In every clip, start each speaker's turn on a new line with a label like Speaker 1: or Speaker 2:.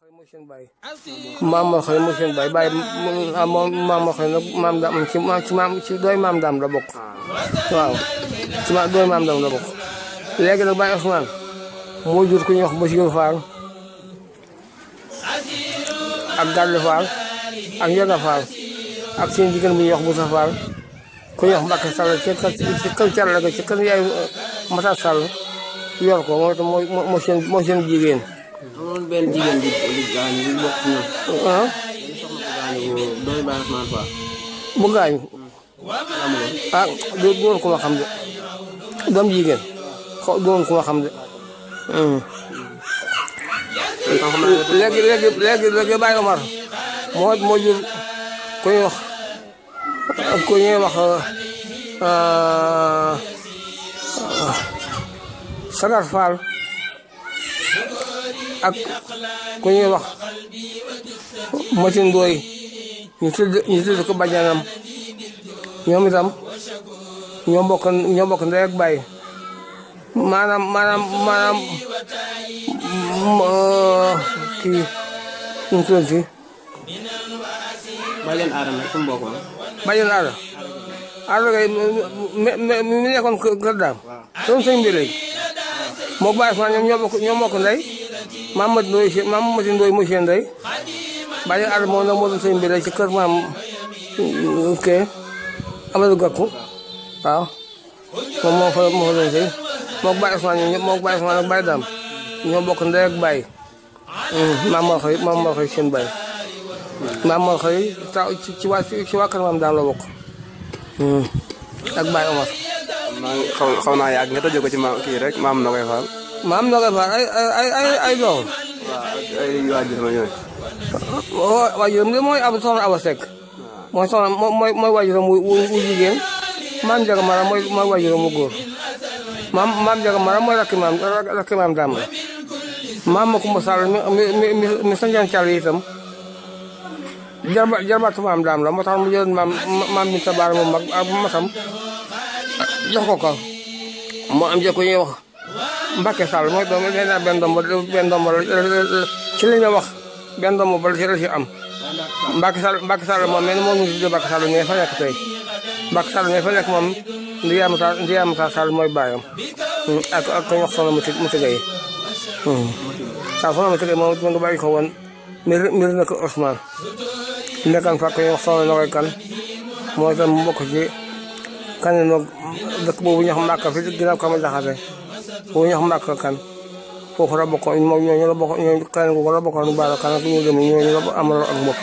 Speaker 1: mooy seen baay maam moo xëy mooy seen baay baay moom maam moo xëy nag maam daam ci ci maam ci dooy maam daam la bokk waaw ci ma dooy maam daam la bokk léegi nag Baye Ousmane moo jur ku ñuy wax Basiru Faal ak Gàlle Faal ak Njoga Faal ak seen jigéen bu ñuy wax Busa Faal ku ñuy wax Mbàkke Sall ci kër ci kër Càll ga ci kër yaay Mata Sall yor ko moo tax moo moo seen moo seen jigéen
Speaker 2: amoon benn jigéen bi di gaañu bu bokk ci ñoom.
Speaker 1: ah
Speaker 2: benn soxna ko gaañu bu doy Baye Ousmane Fall.
Speaker 1: bu gaañu
Speaker 2: amuloon.
Speaker 1: ah du doon ku ma xam de doom jigéen xaw doon ku ma xam de
Speaker 2: kon xam naa ne
Speaker 1: léegi léegi léegi léegi Baye Omar moo moo jur ku ñuy wax ku ñuy wax Sagar Fall ak ku ñuy wax Matin Ndoy ñu tudd ñu tudd ko bajanam ñoom itam ñoo bokk ñoo bokk ndey ak baay maanaam maanaam maanaam kii nu mu tuddati
Speaker 2: Baye leen aadama fu mu bokkoon.
Speaker 1: bajan aada aada kay mi mi mi nekkoon kër daam soon sëñ bi léegi moo bàyyi fa ñoom ñoo bokk ñoo bokk ndey maam Mati Ndoy si maam Mati Ndoy mooy seen ndey bajan aada moom nag moo doon sëñ bi léegi ci kër maam kee Amadou Gakou waaw moom moo fa moo fa doon sëy moo Baye Ousmane ñoom ñëpp moo Baye Ousmane ak Baye Dame ñoo bokk ndey ak Baye maam moo xëy maam moo xëy seen Baye maam moo xëy taw ci ci waa ci waa kër maam Dame la bokk ak Baye Omar
Speaker 2: maa ngi xaw xaw naa yàgg nga tëjee ko ci maam kii rek maam na koy faal.
Speaker 1: maam na koy faal ay ay ay ay doom
Speaker 2: waaw ak ay waajur ma ñooy.
Speaker 1: waajuram de mooy ab soxna Awa Seck mooy soxna mooy mooy waajuram wu wu jigéen maam Jaga Mara mooy mooy waajuram wu góor maam maam Jaga Mara mooy rakki maam rakki maam Dame la maam ma Kumba Sall mi mi mi mi sanjaan Càll itam jarba jarbaatu maam Dame la moo tax mu jëloon maam maam Binta Baara mu mag ak masam jox ko ko moo am jëkko ñuy wax Mbacke Sall mooy doom nee naa benn doom ba benn doom ba ci li ñu wax benn doom ba ci la ci am Mbacke Sall Mbacke Sall moom mel moom ñu tuddee Mbacke Sall mais fa nekk tey Mbacke Sall mais fa nekk moom Ndiyaye Moussa Ndiyaye Moussa Sall mooy baayam ak ak ko ñu wax soxna Moussa Moussa Gueye waaw soxna Moussa Gueye moom ma nga bàyyi ko woon mbir mbir na ko Ousmane nekkan fa ko ñu wax soxna Nogoy Kan moo itam mu bokk ci kan noog dëkk boobu ñu wax Mbacke fi ginnaaw ko ma jaxate boobu ñu wax Mbacke kan foofu la bokkoon moom ñooñu la bokk ñooñu keneen ku la bokkoon baara kan ak ñu dem ñooñu la amal ak mbokk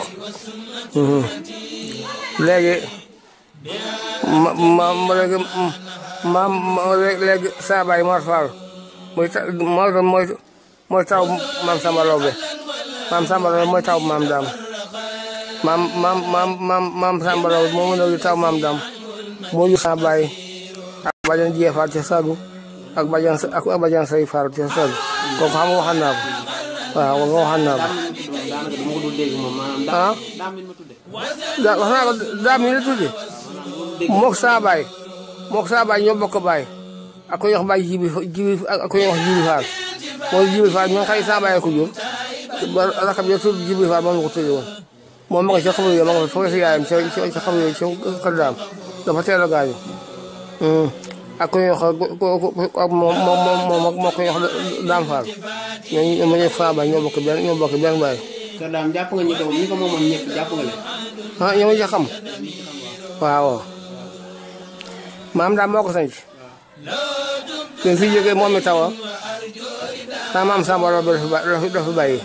Speaker 1: léegi ma ma léegi ma ma léegi saa baay Mor Fall muy ta mooy mooy mooy taw maam Samba Lawbe maam Samba Lawbe mooy taw maam Dame maam maam maam maam maam Samba Lawbe moom la taw maam Dame moo jur saa baay ak bajan Jee Fall ca Sadu ak bajan ak bajan Say Fall ca Sadu kooku xam nga waxoon naa ko waaw nga waxoon naa ko
Speaker 2: daanaka dama ko dul dégg moom maanaam.
Speaker 1: ah
Speaker 2: daam mi ma tudde.
Speaker 1: da wax naa ko daam yi la tudde mook saa baay mook saa baay ñoo bokk baay ak ko ñuy wax baay jibi jibi ak ko ñuy wax jibi faal mooy jibi faal ñoo xëy saa baay ko jur ba rakab yo tudd jibi faal moom la ko tudde woon moom ma nga ca xabar yo ma nga fa foofu si yaayam ca ca xabar yo ca kër daam dafa teel a gaañu ak ko ñuy wax ak moom moom moom moo ko ñuy wax daam faal ñooñu ma ñëw saa baay ñoo bokk benn ñoo bokk benn baay
Speaker 2: kër daam jàpp nga ñi ko ñi ko moomoon ñëpp jàpp nga leen.
Speaker 1: ah ñoo ma xam waaw maam daal moo ko sanc te fi jógee moom mi tawa sa maam Samba Laobé la fi la fi bàyyi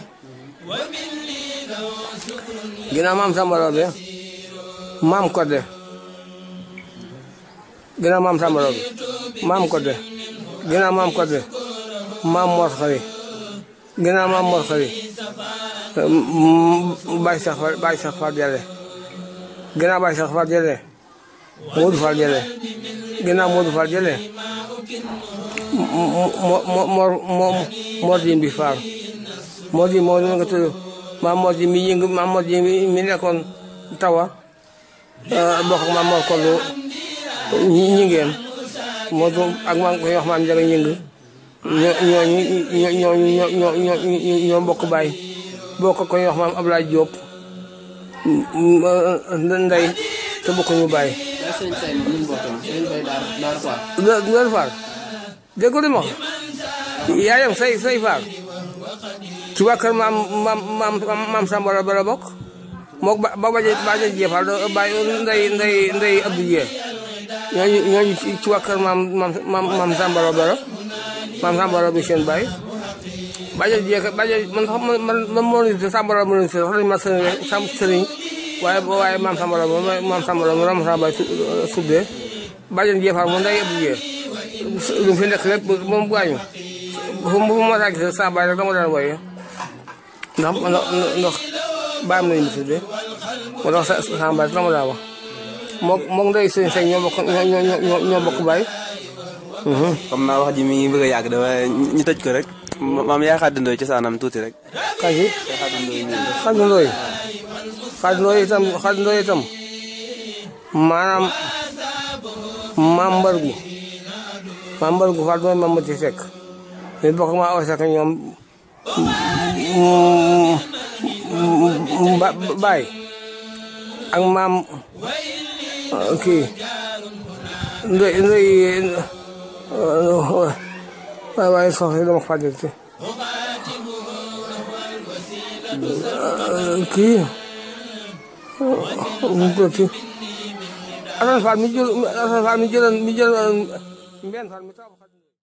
Speaker 1: ginnaaw maam Samba Laobé maam Codé ginnaaw maam Samba Laobé maam Codé ginnaaw maam Codé maam Mor Xari ginnaaw maam Mor Xari Baye Cheikh Fall Baye Cheikh Fall Jalle ginnaaw Baye Cheikh Fall Jalle Modou Fall Jalle ginnaaw Modou Fall Jalle mo mo mo mo Mor Jimbi Fall Mor Jimbi moo nga tudd maam Mor Jimbi mi yëngu maam Mor Jimbi mi nekkoon tawa bokk ak maam Mor Kollu ñi ñi ngeen moo ak maam koy wax maam Njaga ñëng ñoo ñoo ñoo ñoo ñoo ñoo ñoo bokk baay bokk ko ñu wax maam Ablaye Diop ndey te bokkuñu bàyyi.
Speaker 3: waaye sëñ Say moom nu mu bokkoon sëñ Bay daar daar quoi.
Speaker 1: loolu loolu Fall dégg nga li ma wax yaayam say say Fall ci waa kër maam maam maam maam Samba la bara bokk moog ba ba baje baje jeefal do bàyyi ndey ndey ndey Abdou Dieng ñooñu ñooñu ci waa kër maam maam maam Samba la bara maam Samba la bi seen bàyyi baje jeex baje man sax man man man moo leen Samba la ma leen sax dañu ma sëriñ rek sam sëriñ waaye waaye maam Samba la moom maam Samba la moom maam Samba suddee baje jeefal moom ndey Abdou Dieng lu fi nekk lépp moom gaañu fu mu ma saa gis saa baay rek dama daan woy ndax ndax baayam nañu tuddee moo tax sa saa baay dama daan wax moom moom ndey sëñ sëñ ñoo bokk ñoo ñoo bokk baay.
Speaker 2: comme naa wax ji mi ngi bëgg a yàgg de waaye ñu tëj ko rek maam yaa xaddandoo ci saanam tuuti rek.
Speaker 1: kañ si xaddandoo yi xaddandoo yi itam xaddandoo yi itam maanaam maam mbar gu maam mbar gu fa doon maam mati sekk ñu bokk ma aw sekk ñoom baay ak maam kii ndoy ndoy waay waay soxla dama fàttali kii mu tuuti Assane Fall mi jël Assane Fall mi jëloon mi jëloon mbenn Fall mi taw